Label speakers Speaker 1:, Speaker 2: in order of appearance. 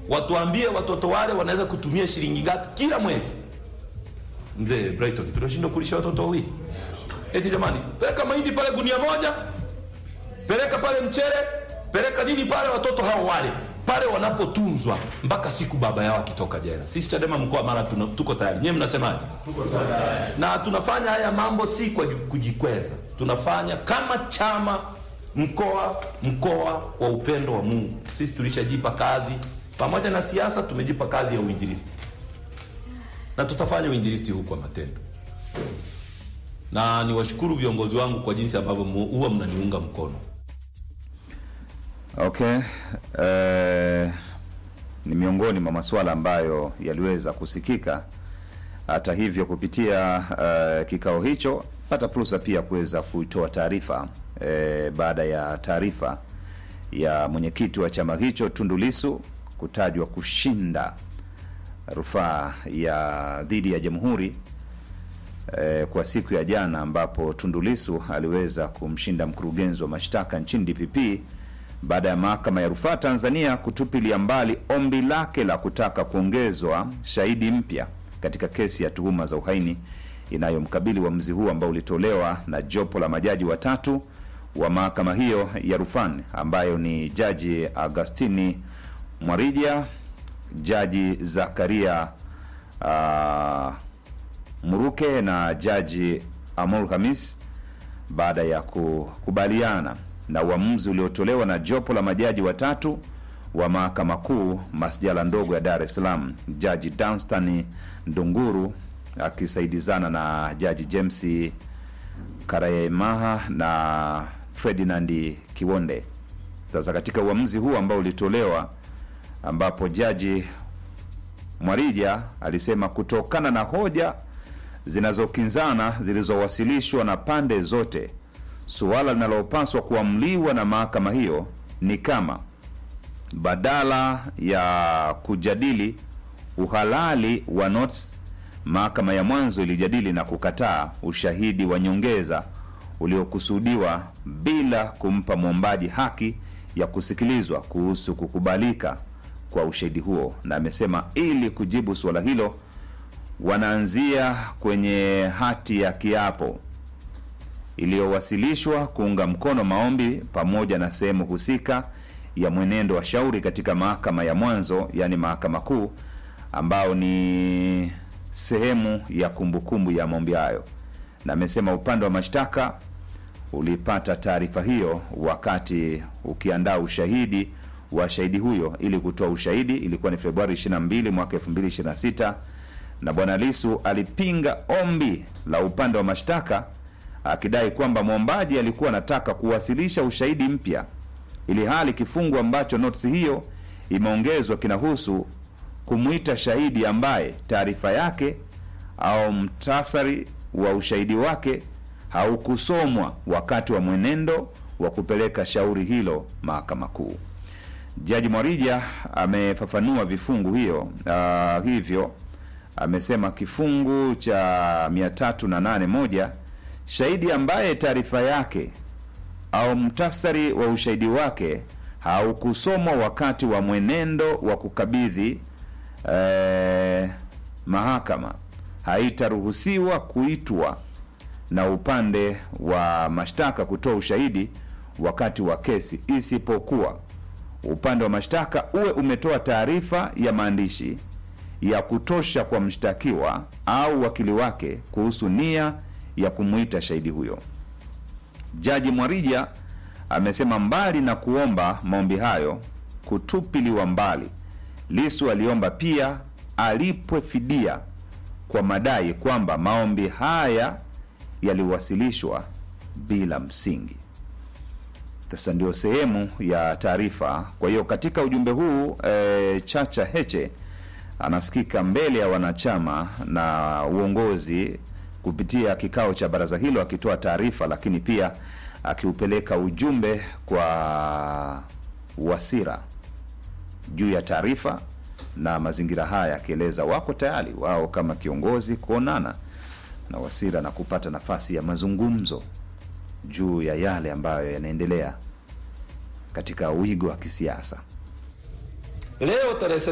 Speaker 1: watuambie watoto wale wanaweza kutumia shilingi ngapi kila mwezi. Mzee Brighton, tunashindwa kulisha watoto wawili? Eti jamani, peleka mahindi pale gunia moja, peleka pale mchele, peleka nini pale, watoto hao wale pale wanapotunzwa mpaka siku baba yao akitoka jela. Sisi Chadema mkoa wa Mara tuna- tuko tayari. Nyewe mnasemaje? Na tunafanya haya mambo si kwa ju- kujikweza, tunafanya kama chama mkoa mkoa wa upendo wa Mungu. Sisi tulishajipa kazi, pamoja na siasa, tumejipa kazi ya uinjilisti na tutafanya uinjilisti huu kwa matendo, na niwashukuru viongozi wangu kwa jinsi ambavyo mu- huwa mnaniunga mkono.
Speaker 2: Okay. Eh, ni miongoni mwa masuala ambayo yaliweza kusikika. Hata hivyo, kupitia eh, kikao hicho pata fursa pia kuweza kuitoa taarifa eh, baada ya taarifa ya mwenyekiti wa chama hicho Tundu Lissu kutajwa kushinda rufaa ya dhidi ya jamhuri eh, kwa siku ya jana ambapo Tundu Lissu aliweza kumshinda mkurugenzi wa mashtaka nchini DPP baada ya mahakama ya rufaa Tanzania kutupilia mbali ombi lake la kutaka kuongezwa shahidi mpya katika kesi ya tuhuma za uhaini inayomkabili uamuzi huu ambao ulitolewa na jopo la majaji watatu wa mahakama hiyo ya rufani ambayo ni Jaji Agustini Mwarija, Jaji Zakaria uh, Muruke na Jaji Amol Hamis baada ya kukubaliana na uamuzi uliotolewa na jopo la majaji watatu wa mahakama kuu masjala ndogo ya Dar es Salaam, Jaji Danstan Ndunguru akisaidizana na Jaji James Karayemaha na Ferdinand Kiwonde. Sasa katika uamuzi huu ambao ulitolewa, ambapo Jaji Mwarija alisema kutokana na hoja zinazokinzana zilizowasilishwa na pande zote, suala linalopaswa kuamliwa na mahakama hiyo ni kama badala ya kujadili uhalali wa notes, mahakama ya mwanzo ilijadili na kukataa ushahidi wa nyongeza uliokusudiwa bila kumpa mwombaji haki ya kusikilizwa kuhusu kukubalika kwa ushahidi huo, na amesema ili kujibu suala hilo wanaanzia kwenye hati ya kiapo iliyowasilishwa kuunga mkono maombi pamoja na sehemu husika ya mwenendo wa shauri katika mahakama ya mwanzo, yaani mahakama kuu, ambao ni sehemu ya kumbukumbu ya maombi hayo, na amesema upande wa mashtaka ulipata taarifa hiyo wakati ukiandaa ushahidi wa shahidi huyo ili kutoa ushahidi. Ilikuwa ni Februari 22 mwaka 2026 na bwana Lisu alipinga ombi la upande wa mashtaka akidai kwamba mwombaji alikuwa anataka kuwasilisha ushahidi mpya, ili hali kifungu ambacho notisi hiyo imeongezwa kinahusu kumwita shahidi ambaye taarifa yake au mtasari wa ushahidi wake haukusomwa wakati wa mwenendo wa kupeleka shauri hilo mahakama kuu. Jaji Mwarija amefafanua vifungu hiyo uh, hivyo amesema kifungu cha 308 moja shahidi ambaye taarifa yake au mtasari wa ushahidi wake haukusomwa wakati wa mwenendo wa kukabidhi eh, mahakama haitaruhusiwa kuitwa na upande wa mashtaka kutoa ushahidi wakati wa kesi, isipokuwa upande wa mashtaka uwe umetoa taarifa ya maandishi ya kutosha kwa mshtakiwa au wakili wake kuhusu nia ya kumwita shahidi huyo. Jaji Mwarija amesema mbali na kuomba maombi hayo kutupiliwa mbali, Lisu aliomba pia alipwe fidia kwa madai kwamba maombi haya yaliwasilishwa bila msingi. Sasa ndio sehemu ya taarifa. Kwa hiyo katika ujumbe huu e, Chacha Heche anasikika mbele ya wanachama na uongozi kupitia kikao cha baraza hilo akitoa taarifa, lakini pia akiupeleka ujumbe kwa Wasira juu ya taarifa na mazingira haya, akieleza wako tayari wao kama kiongozi kuonana na Wasira na kupata nafasi ya mazungumzo juu ya yale ambayo yanaendelea katika wigo wa kisiasa.
Speaker 1: Leo tarehe